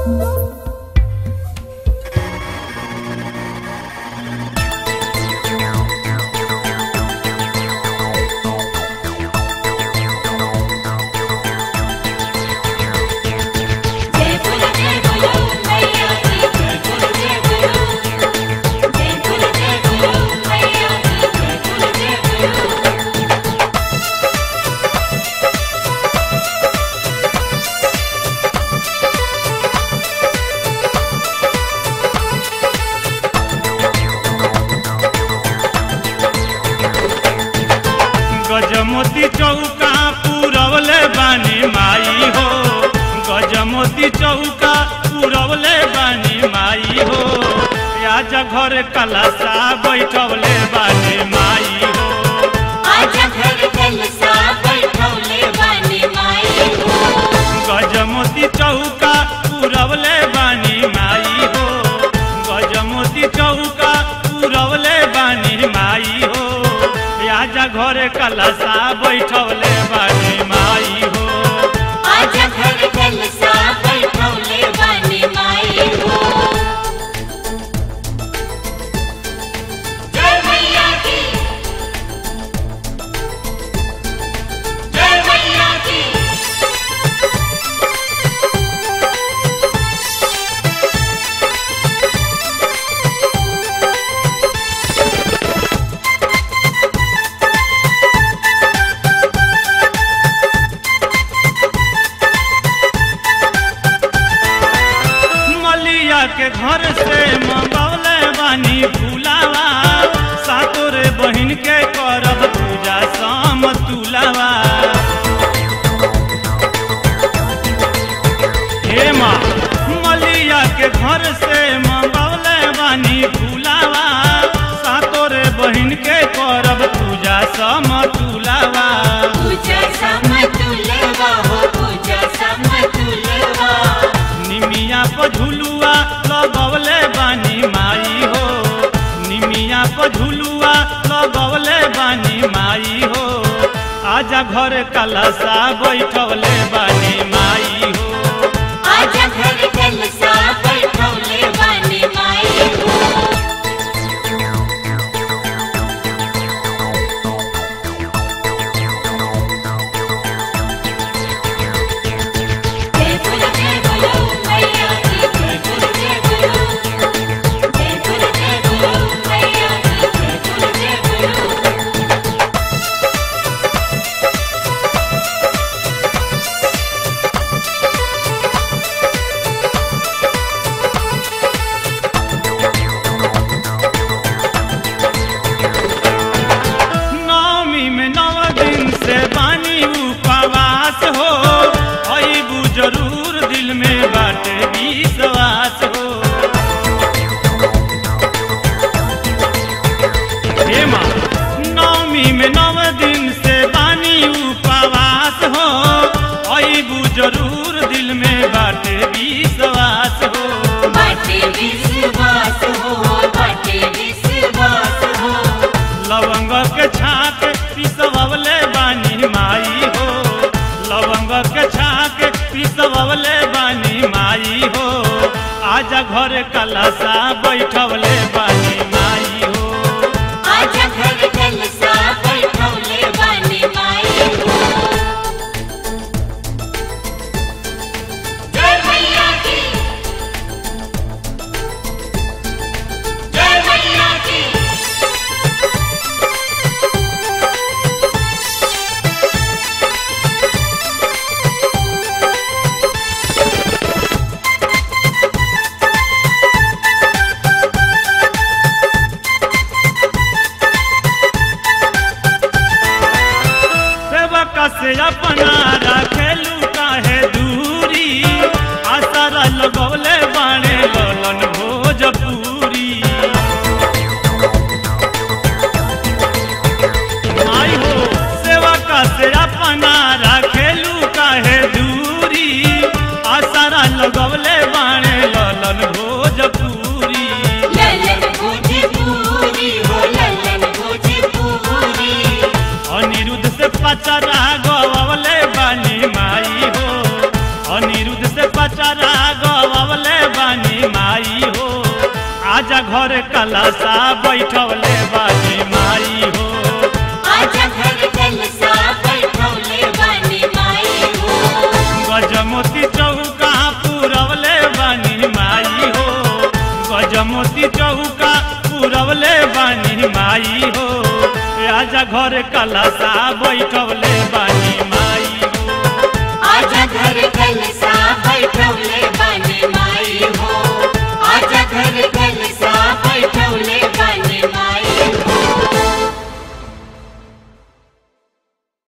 जय बोलो जय बोलो मैया की जय बोलो जय बोलो जय बोलो जय बोलो मैया की जय बोलो जय बोलो गजमोती चौका पूरवले बानी माई हो गजमोती चौका पूरवले बानी माई हो आज घर कलसा बैठवले बानी माई हो आजा घर जलसा बैठौले बानी माई हो गजमोती चौका पूरवले बानी माई हो गजमोती चौका पूरवले बानी माई हो आजा घर कलसा बैठवले बानी माई हो आजा घर जलसा बैठौले बानी माई हो जय मैया की जय मैया की मलिया के घर से मंगौले बानी फुलावा सातोरे बहिन के करब पूजा शाम तुलावा हे माँ मलिया के घर से मंगौले बानी फुलावा सातोरे बहिन के करब पूजा शाम तुलावा पूजा समतुलवा हो पूजा समतुलवा निमिया पर झुलुआ लगवले बानी माई हो निमिया पर झुलुआ लगवले बानी माई हो आजा घर कलसा बैठवले बानी माई हो आजा घर जलसा बैठौले बानी माई हो जय बोलो जय बोलो मैया की जय बोलो जय बोलो जय बोलो जय बोलो मैया की जय बोलो जय बोलो नवमी में नव दिन से बानी उपवास हो अबू जरूर दिल में बाटे विश्वास हो हे माँ नवमी में नव दिन से बानी उपवास हो अबू जरूर दिल में बाटे विश्वास हो बाटे विश्वास हो बाटे विश्वास हो लवंग के छाक पिसवले बानी माई हो लवंग के छाक पिसवले बानी माई हो आजा घर कलसा बैठवले बानी माई हो आजा घर जलसा बैठौले बानी माई हो जय मैया की जय मैया की सेवक से अपना रखेलू काहे दूरी आसर लगौले बाणे ललन भोजपुरी आई हो सेवक से अपना रखेलू काहे दूरी आसर लगौले बाणे ललन भोजपुरी ललन भोजपुरी हो ललन भोजपुरी अनिरुद्ध से पचरा गवले बानी माई हो अनिरुद्ध से पचरा गवले घर कलसा बैठवले बानी माई हो आजा घर जलसा बैठौले बानी माई हो गजमोती चौका पुरवले बानी माई हो गजमोती चौका पुरवले बानी माई हो आजा घर कलसा बैठवले बानी